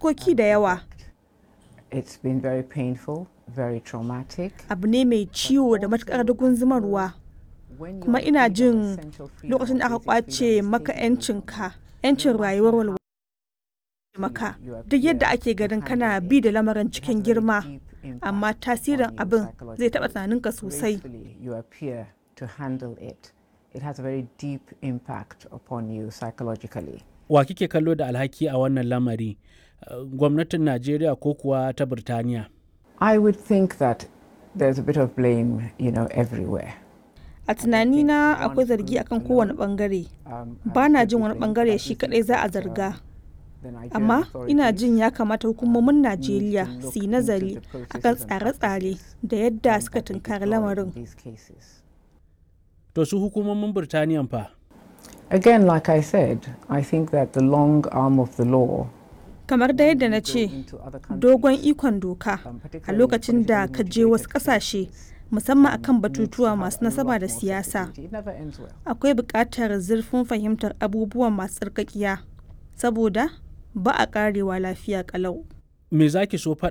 fuskoki da yawa. It's been very painful, very traumatic. Abu ne mai ciwo da matuƙar dugun zumarwa. Kuma ina jin lokacin da aka ƙwace maka 'yancinka, 'yancin rayuwar walwala maka duk yadda ake ganin kana bi da lamarin cikin girma amma tasirin abin zai taɓa tunaninka sosai You appear to handle it. It has a very deep impact upon you psychologically. wa kike kallo da alhaki a wannan lamari Uh, gwamnatin najeriya ko kuwa ta birtaniya I would think that there's a bit of blame, you know, everywhere. a tunanina akwai zargi akan kowane bangare Um, ba na jin wani bangare shi kadai za a zarga amma ina jin ya kamata hukumomin najeriya su yi nazari akan tsare-tsare da yadda suka tunkari lamarin to su hukumomin birtaniyan fa Again, like I said, I think that the long arm of the law kamar da yadda na ce dogon ikon doka a lokacin da ka je wasu kasashe musamman akan batutuwa masu nasaba da siyasa it never ends well. akwai buƙatar zurfin fahimtar abubuwan masu tsarkakiya saboda ba a ƙarewa lafiya ƙalau me za ki so faɗa